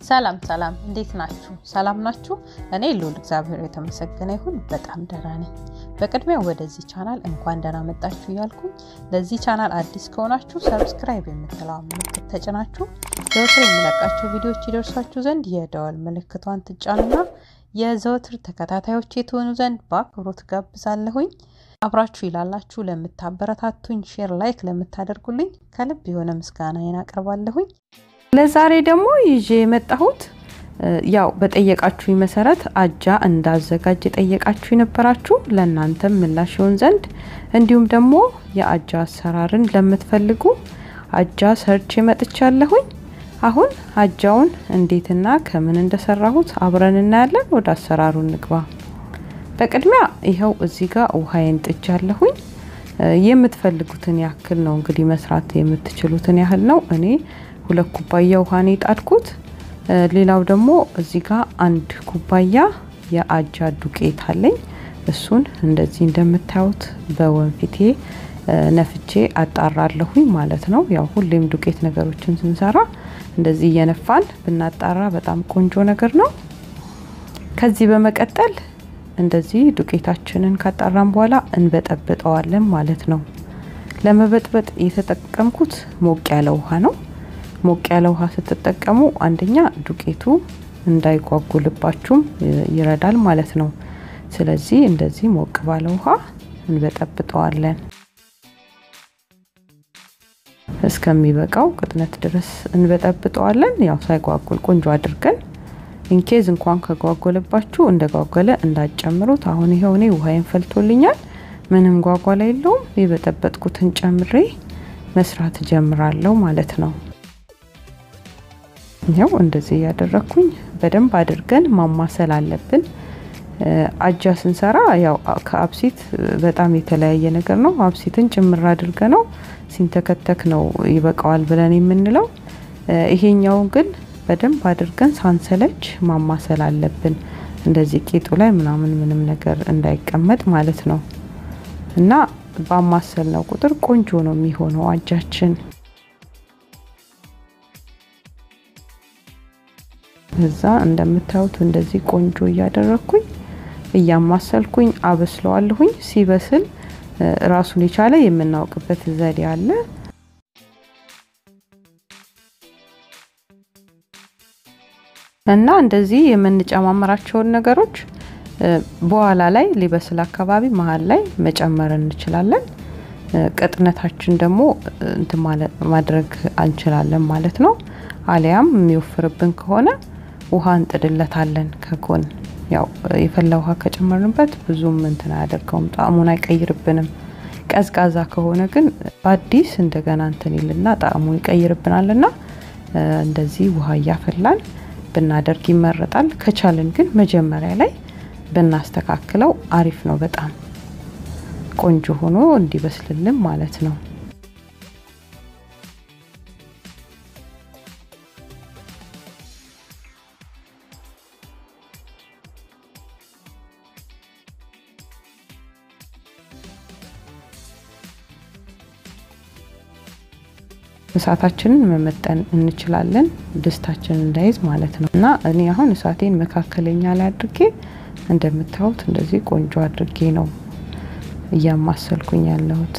ሰላም ሰላም፣ እንዴት ናችሁ? ሰላም ናችሁ? እኔ ልዑል እግዚአብሔር የተመሰገነ ይሁን በጣም ደህና ነኝ። በቅድሚያ ወደዚህ ቻናል እንኳን ደህና መጣችሁ እያልኩኝ ለዚህ ቻናል አዲስ ከሆናችሁ ሰብስክራይብ የምትለዋ ምልክት ተጭናችሁ ዘወትር የሚለቃቸው ቪዲዮዎች ይደርሷችሁ ዘንድ የደወል ምልክቷን ትጫኑና የዘወትር ተከታታዮች የትሆኑ ዘንድ በአክብሮት ጋብዛለሁኝ። አብራችሁ ይላላችሁ ለምታበረታቱኝ፣ ሼር ላይክ ለምታደርጉልኝ ከልብ የሆነ ምስጋናዬን አቀርባለሁኝ። ለዛሬ ደግሞ ይዤ የመጣሁት ያው በጠየቃችሁኝ መሰረት አጃ እንዳዘጋጅ የጠየቃችሁ የነበራችሁ ለእናንተም ምላሽ ይሆን ዘንድ እንዲሁም ደግሞ የአጃ አሰራርን ለምትፈልጉ አጃ ሰርቼ መጥቻለሁኝ። አሁን አጃውን እንዴትና ከምን እንደሰራሁት አብረን እናያለን። ወደ አሰራሩ እንግባ። በቅድሚያ ይኸው እዚህ ጋር ውሃዬን ጥጃለሁኝ። የምትፈልጉትን ያክል ነው እንግዲህ መስራት የምትችሉትን ያህል ነው። እኔ ሁለት ኩባያ ውሃ ነው የጣድኩት። ሌላው ደግሞ እዚህ ጋር አንድ ኩባያ የአጃ ዱቄት አለኝ። እሱን እንደዚህ እንደምታዩት በወንፊቴ ነፍቼ አጣራለሁኝ ማለት ነው። ያው ሁሌም ዱቄት ነገሮችን ስንሰራ እንደዚህ እየነፋን ብናጣራ በጣም ቆንጆ ነገር ነው። ከዚህ በመቀጠል እንደዚህ ዱቄታችንን ካጣራን በኋላ እንበጠብጠዋለን ማለት ነው። ለመበጥበጥ የተጠቀምኩት ሞቅ ያለ ውሃ ነው። ሞቅ ያለ ውሃ ስትጠቀሙ አንደኛ ዱቄቱ እንዳይጓጉልባችሁም ይረዳል ማለት ነው። ስለዚህ እንደዚህ ሞቅ ባለ ውሃ እንበጠብጠዋለን እስከሚበቃው ቅጥነት ድረስ እንበጠብጠዋለን። ያው ሳይጓጉል ቆንጆ አድርገን ኢንኬዝ እንኳን ከጓጎለባችሁ እንደ ጓጎለ እንዳትጨምሩት። አሁን ይኸው እኔ ውሃዬን ፈልቶልኛል። ምንም ጓጓላ የለውም። የበጠበጥኩትን ጨምሬ መስራት ጀምራለሁ ማለት ነው። ይኸው እንደዚህ እያደረግኩኝ በደንብ አድርገን ማማሰል አለብን። አጃ ስንሰራ ያው ከአብሲት በጣም የተለያየ ነገር ነው። አብሲትን ጭምር አድርገ ነው ሲንተከተክ ነው ይበቃዋል ብለን የምንለው። ይሄኛውን ግን በደንብ አድርገን ሳንሰለች ማማሰል አለብን። እንደዚህ ቂጡ ላይ ምናምን ምንም ነገር እንዳይቀመጥ ማለት ነው። እና ባማሰል ነው ቁጥር ቆንጆ ነው የሚሆነው አጃችን። እዛ እንደምታዩት እንደዚህ ቆንጆ እያደረግኩኝ እያማሰልኩኝ አበስለዋለሁኝ። ሲበስል ራሱን የቻለ የምናውቅበት ዘዴ አለ። እና እንደዚህ የምንጨማመራቸውን ነገሮች በኋላ ላይ ሊበስል አካባቢ መሀል ላይ መጨመር እንችላለን። ቅጥነታችን ደግሞ እንትን ማድረግ እንችላለን ማለት ነው። አሊያም የሚወፍርብን ከሆነ ውሃ እንጥድለታለን ከጎን ያው የፈላ ውሃ ከጨመርንበት ብዙም እንትን አያደርገውም፣ ጣዕሙን አይቀይርብንም። ቀዝቃዛ ከሆነ ግን በአዲስ እንደገና እንትን ይልና ጣዕሙን ይቀይርብናልና እንደዚህ ውሃ እያፈላን ብናደርግ ይመረጣል። ከቻልን ግን መጀመሪያ ላይ ብናስተካክለው አሪፍ ነው። በጣም ቆንጆ ሆኖ እንዲበስልልን ማለት ነው። እሳታችንን መመጠን እንችላለን፣ ድስታችንን እንዳይዝ ማለት ነው። እና እኔ አሁን እሳቴን መካከለኛ ላይ አድርጌ እንደምታዩት እንደዚህ ቆንጆ አድርጌ ነው እያማሰልኩኝ ያለሁት።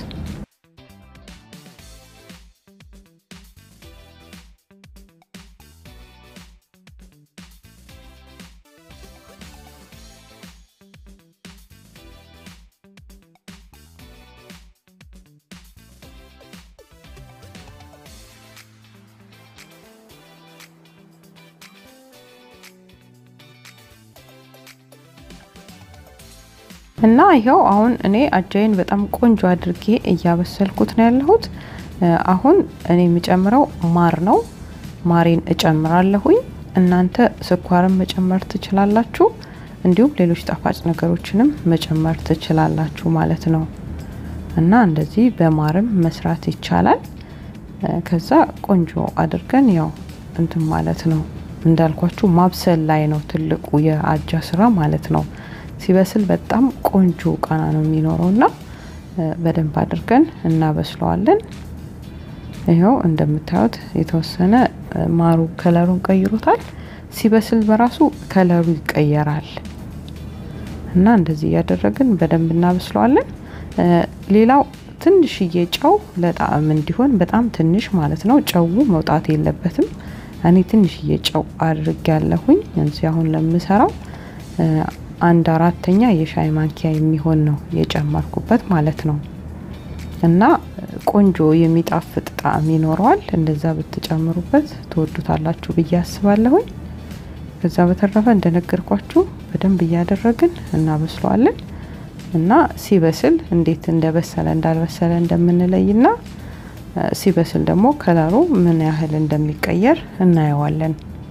እና ይኸው አሁን እኔ አጃይን በጣም ቆንጆ አድርጌ እያበሰልኩት ነው ያለሁት። አሁን እኔ የሚጨምረው ማር ነው። ማሬን እጨምራለሁኝ። እናንተ ስኳርን መጨመር ትችላላችሁ፣ እንዲሁም ሌሎች ጣፋጭ ነገሮችንም መጨመር ትችላላችሁ ማለት ነው። እና እንደዚህ በማርም መስራት ይቻላል። ከዛ ቆንጆ አድርገን ያው እንትን ማለት ነው እንዳልኳችሁ ማብሰል ላይ ነው ትልቁ የአጃ ስራ ማለት ነው። ሲበስል በጣም ቆንጆ ቃና ነው የሚኖረው እና በደንብ አድርገን እናበስለዋለን። ይኸው እንደምታዩት የተወሰነ ማሩ ከለሩን ቀይሮታል። ሲበስል በራሱ ከለሩ ይቀየራል እና እንደዚህ እያደረግን በደንብ እናበስለዋለን። ሌላው ትንሽዬ ጨው ለጣዕም እንዲሆን በጣም ትንሽ ማለት ነው። ጨው መውጣት የለበትም። እኔ ትንሽዬ ጨው አድርግ ያለሁኝ እዚህ አሁን ለምሰራው አንድ አራተኛ የሻይ ማንኪያ የሚሆን ነው የጨመርኩበት ማለት ነው። እና ቆንጆ የሚጣፍጥ ጣዕም ይኖረዋል። እንደዛ ብትጨምሩበት ትወዱታላችሁ ብዬ አስባለሁኝ። ከዛ በተረፈ እንደነገርኳችሁ በደንብ እያደረግን እናበስለዋለን እና ሲበስል እንዴት እንደበሰለ እንዳልበሰለ እንደምንለይና ሲበስል ደግሞ ከለሩ ምን ያህል እንደሚቀየር እናየዋለን።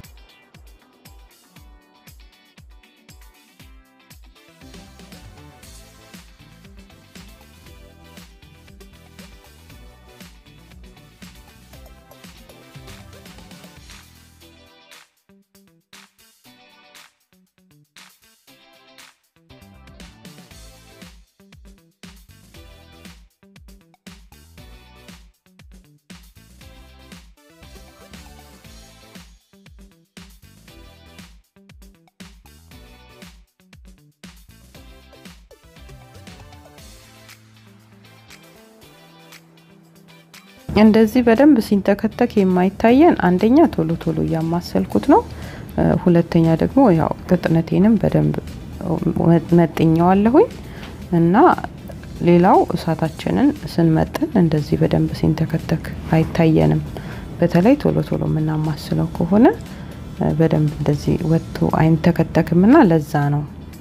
እንደዚህ በደንብ ሲንተከተክ የማይታየን አንደኛ ቶሎ ቶሎ እያማሰልኩት ነው። ሁለተኛ ደግሞ ያው ቅጥነቴንም በደንብ መጥኘዋለሁኝ እና ሌላው እሳታችንን ስንመጥን እንደዚህ በደንብ ሲንተከተክ አይታየንም። በተለይ ቶሎ ቶሎ የምናማስለው ከሆነ በደንብ እንደዚህ ወጥቶ አይንተከተክምና ለዛ ነው።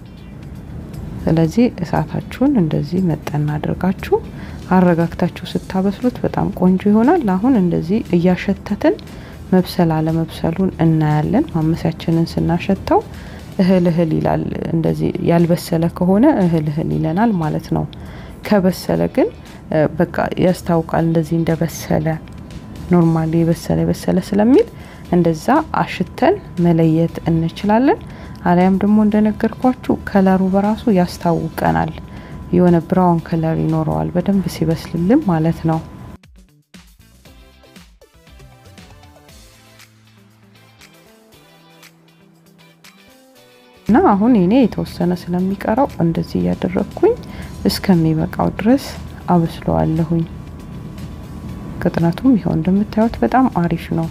ስለዚህ እሳታችሁን እንደዚህ መጠን አድርጋችሁ አረጋግታችሁ ስታበስሉት በጣም ቆንጆ ይሆናል። አሁን እንደዚህ እያሸተትን መብሰል አለመብሰሉን እናያለን። ማመሲያችንን ስናሸተው እህል እህል ይላል። እንደዚህ ያልበሰለ ከሆነ እህል እህል ይለናል ማለት ነው። ከበሰለ ግን በቃ ያስታውቃል እንደዚህ እንደበሰለ ኖርማሊ የበሰለ የበሰለ ስለሚል እንደዛ አሽተን መለየት እንችላለን። አሊያም ደግሞ እንደነገርኳችሁ ከለሩ በራሱ ያስታውቀናል። የሆነ ብራውን ከለር ይኖረዋል በደንብ ሲበስልልን ማለት ነው። እና አሁን እኔ የተወሰነ ስለሚቀረው እንደዚህ እያደረግኩኝ እስከሚበቃው ድረስ አበስለዋለሁኝ። ቅጥነቱም ይኸው እንደምታዩት በጣም አሪፍ ነው።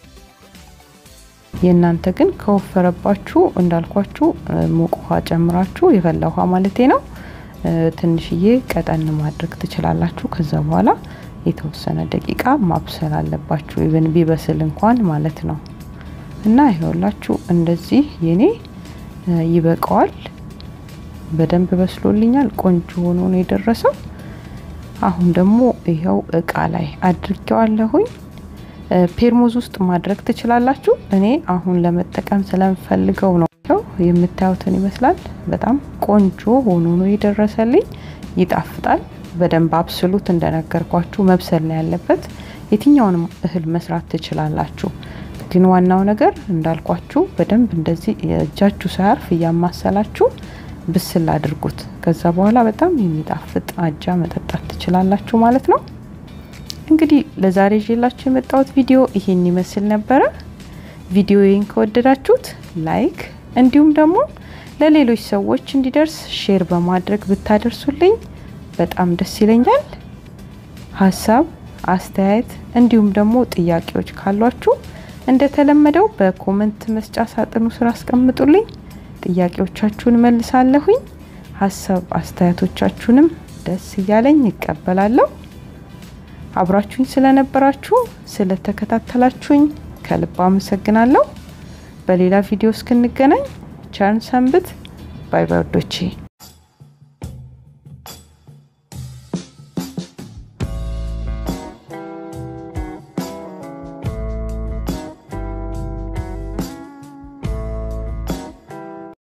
የእናንተ ግን ከወፈረባችሁ እንዳልኳችሁ ሙቅ ውሃ ጨምራችሁ የፈላ ውሃ ማለቴ ነው ትንሽዬ ቀጠን ማድረግ ትችላላችሁ። ከዛ በኋላ የተወሰነ ደቂቃ ማብሰል አለባችሁ ኢቨን ቢበስል እንኳን ማለት ነው። እና ይኸውላችሁ እንደዚህ የኔ ይበቃዋል። በደንብ በስሎልኛል። ቆንጆ ሆኖ ነው የደረሰው። አሁን ደግሞ ይኸው እቃ ላይ አድርጌዋለሁኝ። ፔርሙዝ ውስጥ ማድረግ ትችላላችሁ። እኔ አሁን ለመጠቀም ስለምፈልገው ነው። የምታዩትን ይመስላል። በጣም ቆንጆ ሆኖ ነው የደረሰልኝ። ይጣፍጣል። በደንብ አብስሉት። እንደነገርኳችሁ መብሰል ነው ያለበት። የትኛውንም እህል መስራት ትችላላችሁ። ግን ዋናው ነገር እንዳልኳችሁ በደንብ እንደዚህ እጃችሁ ሳያርፍ እያማሰላችሁ ብስል አድርጉት። ከዛ በኋላ በጣም የሚጣፍጥ አጃ መጠጣት ትችላላችሁ ማለት ነው። እንግዲህ ለዛሬ ይዤላችሁ የመጣሁት ቪዲዮ ይሄን ይመስል ነበረ። ቪዲዮዬን ከወደዳችሁት ላይክ እንዲሁም ደግሞ ለሌሎች ሰዎች እንዲደርስ ሼር በማድረግ ብታደርሱልኝ በጣም ደስ ይለኛል። ሀሳብ አስተያየት፣ እንዲሁም ደግሞ ጥያቄዎች ካሏችሁ እንደተለመደው በኮመንት መስጫ ሳጥኑ ስር አስቀምጡልኝ። ጥያቄዎቻችሁን መልሳለሁኝ። ሀሳብ አስተያየቶቻችሁንም ደስ እያለኝ ይቀበላለሁ። አብራችሁኝ ስለነበራችሁ ስለተከታተላችሁኝ ከልብ አመሰግናለሁ። በሌላ ቪዲዮ እስክንገናኝ ቸርን ሰንብት። ባይ ባይ ወዶቼ